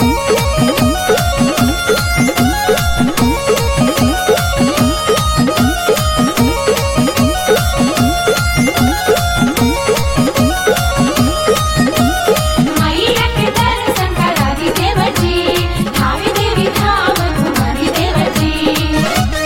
मैया के दर्शन करा दी देवजी धावी देवी धाम घुमारी देवजी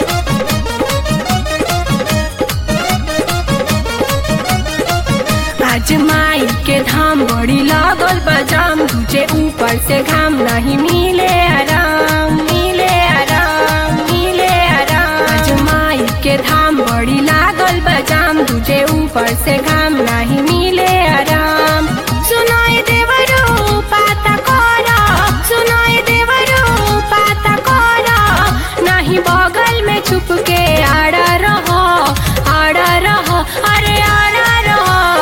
आज माई के धाम बड़ी लागल बजाम तुझे ऊपर से घाम नहीं मिले आराम मिले आराम मिले आराम आज माई के धाम बड़ी लागल बजाम तुझे ऊपर से घाम नहीं मिले आराम सुनाई देवरू पाता कोरा सुनाई देवरू पाता कोरा नहीं बगल में छुप के आड़ा रहो आड़ा रहो अरे आड़ा रहो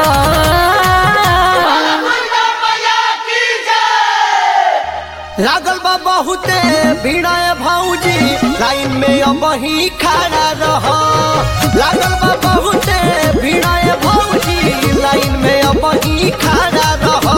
लागल बा बहुते भीड़ा भौजी लाइन में अब ही खड़ा रह लागल बा बहुते भीड़ा भौजी लाइन में अब ही खड़ा रह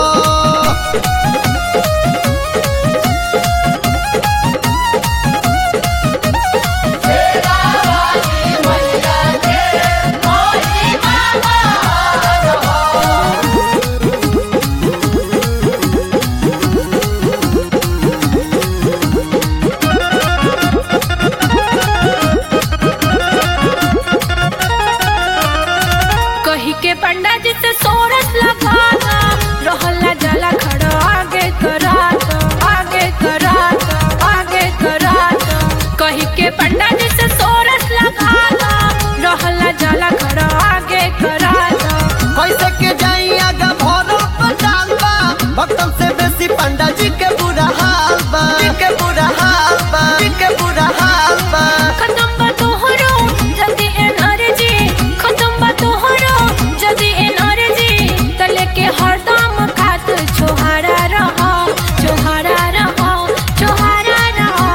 कही के पंडा जी से सोरस लगाना रहला जला खड़ा आगे करा दो, आगे करा दो, आगे करा दो। कही के पंडा जी से सोरस लगाना रहला जला खड़ा आगे करा दो। कैसे के जाई आगा भरो पंडाल बा भक्तन से बेसी पंडा जी के बुरा हाल बा जी के बुरा हाल बा जी के बुरा हाल बा खत्म बा तोहरो जल्दी एनर्जी खत्म बा तोहरो जल्दी एनर्जी तले के हरदम खात छोहारा रहो छोहारा रहो छोहारा रहो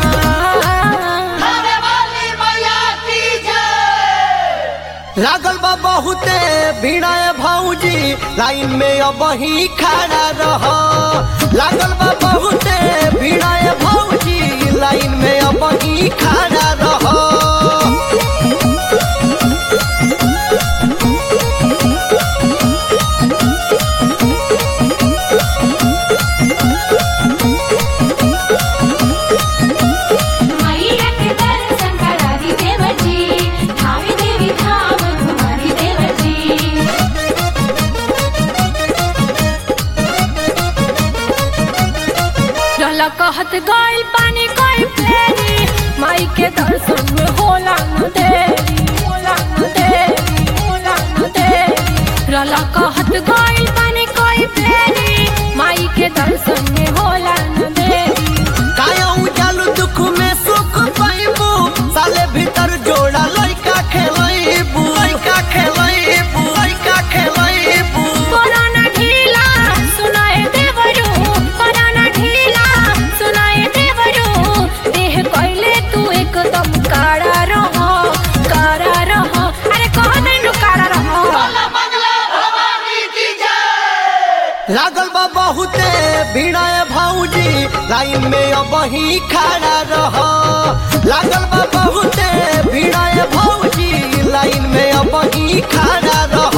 लागल बा बहुते भीड़ा भौजी लाइन में अब ही खड़ा रह लागल बा बहुते भीड़ा भौजी लाइन में अब ही खड़ा रह मैया के दर्शन करा दी देवजी धावी देवी धाम घुमारी देवजी रहला कहत गइल पानी कोई फेरी माई के दर्शन में होला न देरी होला न देरी होला न देरी रहला कहत गइल पानी कोई फेरी माई के दर्शन में होला न देरी काया उजालू दुख में सुख पाइबू साले भीतर जोड़ा लइका खेलैबू लइका खेलैबू लइका खेलैबू कोरोना ढीला सुनाए देवरू कोरोना ढीला सुनाए देवरू देह कइले तू एकदम काड़ा रहो काड़ा रहो अरे कह देनु काड़ा रहो लागल बा बहुते भीड़ा भौजी लाइन में अब ही खड़ा रह लागल बा बहुते भीड़ा भौजी लाइन में अब ही खड़ा रह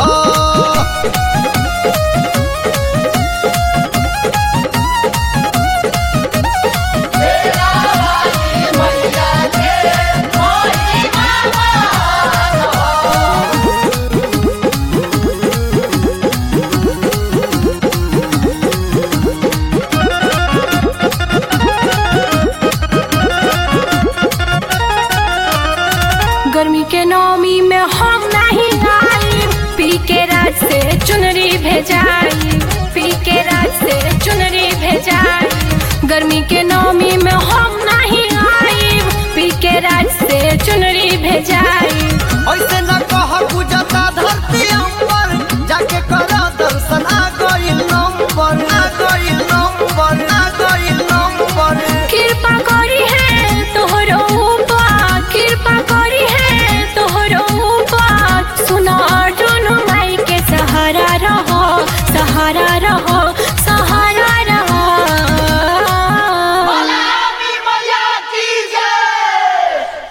गर्मी के नौमी में हम नहीं आई पी के रात से चुनरी भेजाई पी के रात से चुनरी भेजाई गर्मी के नौमी में हम नहीं आई पी के रात से चुनरी भेजाई ऐसे न कह गुजता धरती अंबर जाके करा दर्शन आ गइल नंबर आ गइल नंबर आ गइल नंबर कृपा करी है तोहरो ऊपर कृपा करी है तोहरो ऊपर सुनो अर्जुन माई के सहारा रहो सहारा रहो सहारा रहो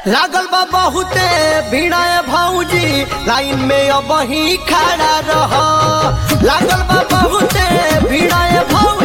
लागल बा बहुते भिड़ाए भौजी लाइन में अब ही खड़ा रह लागल बा बहुते भिड़ाए भौजी